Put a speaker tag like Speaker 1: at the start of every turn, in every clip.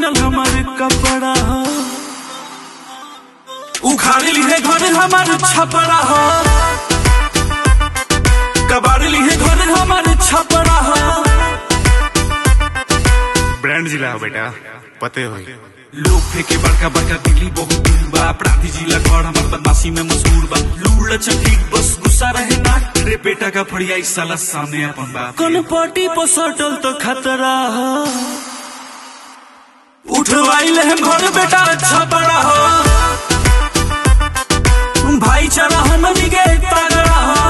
Speaker 1: किनल हमारे कपड़ा हो उखाड़ ली है घर हमारे छपरा हो कबाड़ ली है घर हमारे छपरा हो
Speaker 2: ब्रांड जिला हो बेटा पते हो
Speaker 1: लोग फेंके बड़का बड़का दिल्ली बहुत दूर बा अपराधी जिला घर हमार बदमाशी में मशहूर बा लूड़ लचक ठीक बस गुस्सा रहे ना रे बेटा का फड़िया इस साला सामने अपन बा कौन पार्टी पर सटल तो खतरा हो उठवाइले हम घर बेटा अच्छा बड़ा हो भाईचारा हमनी के तगड़ा हो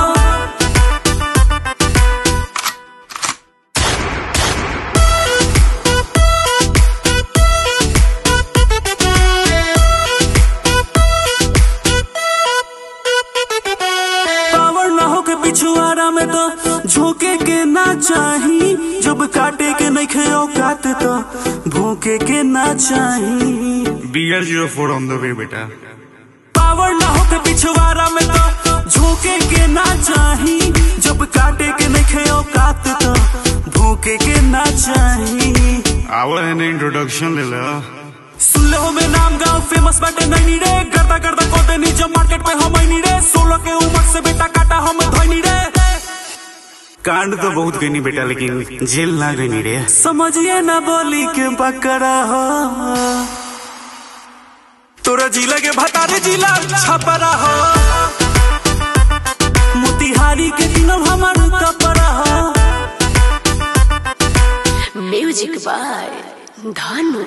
Speaker 1: पावर ना हो के पिछुआरा में तो झोंके के ना चाही जब काटे के नहीं खे औकात तो भोंके के ना चाही
Speaker 2: B R zero four on the way बेटा
Speaker 1: पावर ना हो के पिछुआरा में तो झोंके के ना चाही जब काटे के नहीं खे औकात तो भोंके के ना चाही
Speaker 2: आवर है ना इंट्रोडक्शन ले लो
Speaker 1: सुन ले हो में नाम गाँव फेमस बाटे नहीं रे करता करता कोते नीचे मार्केट पे हम नहीं रे सोलह के उम्र से बेटा काटा हम धोनी रे
Speaker 2: कांड तो बहुत गई बेटा लेकिन जेल ना गई रे
Speaker 1: समझिए ना बोली के बकरा हो तोरा जिला के भतारे जिला छपरा हो मोतिहारी के दिनम हमार कपरा हो
Speaker 3: music by Dhanu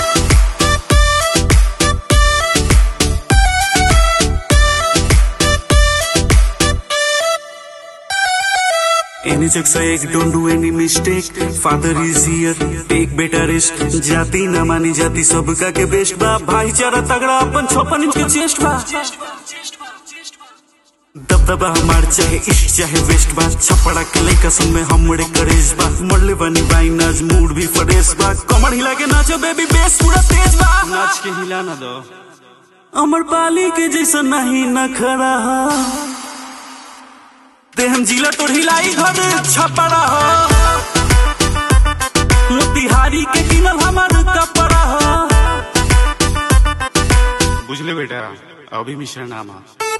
Speaker 1: Any checks I don't do any mistake. Father is here, take better rest. जाति न मानी जाति सबका के बेस्ट बा भाईचारा तगड़ा अपन छप्पन इंच के चेस्ट बा दबदबा हमार चाहे ईस्ट चाहे वेस्ट बा छपड़ा के लइका संग में हमरे करेज बा मरले बनी बाई नाच मूड भी फ्रेश बा कमर हिला के नाचो बेबी बेस पूरा तेज बा
Speaker 2: नाच के हिला ना दो
Speaker 1: अमर पाली के जैसा नहीं न खड़ा हो ते हम जिला तो हिलाई घर छपड़ा हो मोतिहारी के किनल हमार कपड़ा हो
Speaker 2: बुझले बेटा अभी मिश्रा नाम है